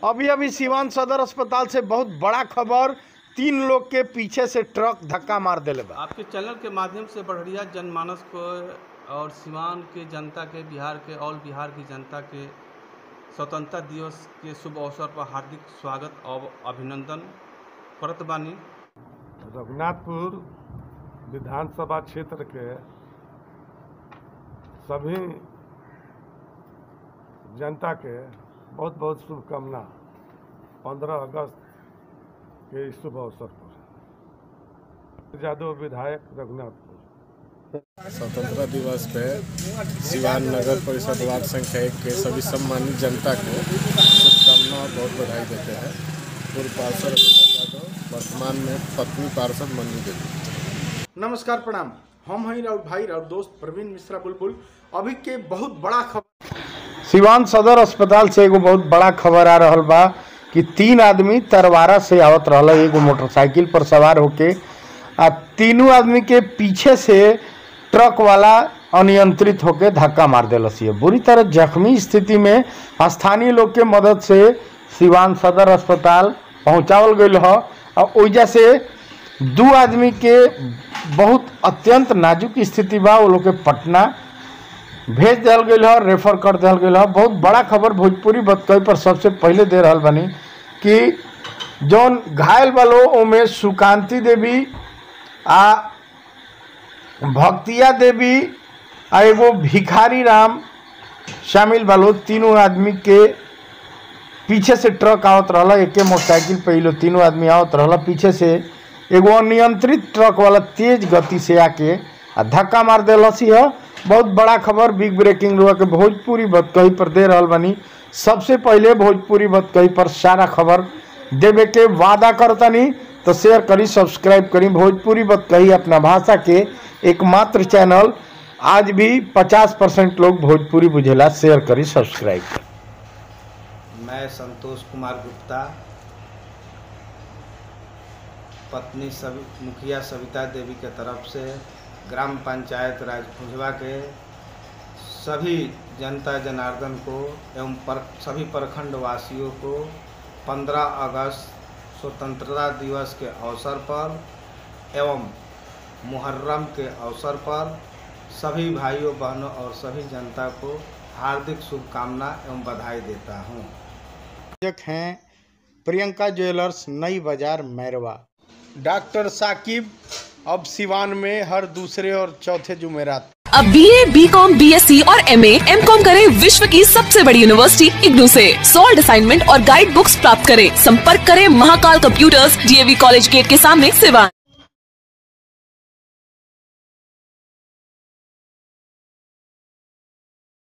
अभी अभी सिवान सदर अस्पताल से बहुत बड़ा खबर तीन लोग के पीछे से ट्रक धक्का मार देले बा आपके चैनल के माध्यम से बढ़िया जनमानस को और सिवान के जनता के बिहार के ऑल बिहार की जनता के स्वतंत्रता दिवस के शुभ अवसर पर हार्दिक स्वागत और अभिनंदन करत बानी रघुनाथपुर विधानसभा क्षेत्र के सभी जनता के बहुत बहुत शुभकामना पंद्रह अगस्त के इस शुभ अवसर पर यादव विधायक रघुनाथपुर स्वतंत्रता दिवस पे सिवान नगर परिषद वार्ड संख्या एक के सभी सम्मानित जनता को शुभकामना और बहुत बधाई देते हैं पूर्व पार्षद रविंद्र यादव वर्तमान में पत्नी पार्षद मनु देवी नमस्कार प्रणाम हम हैं राउत भाई राउत दोस्त प्रवीण मिश्रा बुलबुल अभी के बहुत बड़ा खबर सिवान सदर अस्पताल से एगो बहुत बड़ा खबर आ रहल बा कि तीन आदमी तरवारा से आवत रहल एगो मोटरसाइकिल पर सवार होके आ तीनों आदमी के पीछे से ट्रक वाला अनियंत्रित होके धक्का मार देलस ये बुरी तरह जख्मी स्थिति में स्थानीय लोग के मदद से सिवान सदर अस्पताल पहुंचावल गईल ह और ओइजा से दू आदमी के बहुत अत्यंत नाजुक स्थिति बा वो लोग के पटना भेज दिया गई है रेफर कर दिया गई है बहुत बड़ा खबर भोजपुरी बतकई पर सबसे पहले दे रहा बनी कि जौन घायल वालो ओमे सुकांति देवी आ भक्तिया देवी आ एगो भिखारी राम शामिल वालो तीनों आदमी के पीछे से ट्रक आवत रहला एके मोटरसाइकिल पे इ लोग तीनों आदमी आवत रहला पीछे से एगो अनियंत्रित ट्रक वाला तेज गति से आके आ धक्का मार देलसी है बहुत बड़ा खबर बिग ब्रेकिंग हुआ के भोजपुरी बतकही पर दे रहल बनी सबसे पहले भोजपुरी बतकही पर सारा खबर देवे के वादा करतनी तो शेयर करी सब्सक्राइब करी भोजपुरी बतकही अपना भाषा के एकमात्र चैनल आज भी 50 परसेंट लोग भोजपुरी बुझेला शेयर करी सब्सक्राइब करी मैं संतोष कुमार गुप्ता पत्नी सवि मुखिया सविता देवी के तरफ से ग्राम पंचायत राजपुंजवा के सभी जनता जनार्दन को एवं पर सभी प्रखंड वासियों को 15 अगस्त स्वतंत्रता दिवस के अवसर पर एवं मुहर्रम के अवसर पर सभी भाइयों बहनों और सभी जनता को हार्दिक शुभकामना एवं बधाई देता हूँ हैं प्रियंका ज्वेलर्स नई बाजार मैरवा डॉक्टर साकिब अब सिवान में हर दूसरे और चौथे जुमेरात अब B A B com B S C और एम एम कॉम करें विश्व की सबसे बड़ी यूनिवर्सिटी इग्नू से सॉल्ड असाइनमेंट और गाइड बुक्स प्राप्त करें संपर्क करें Mahakal computers DAV college gate के सामने सिवान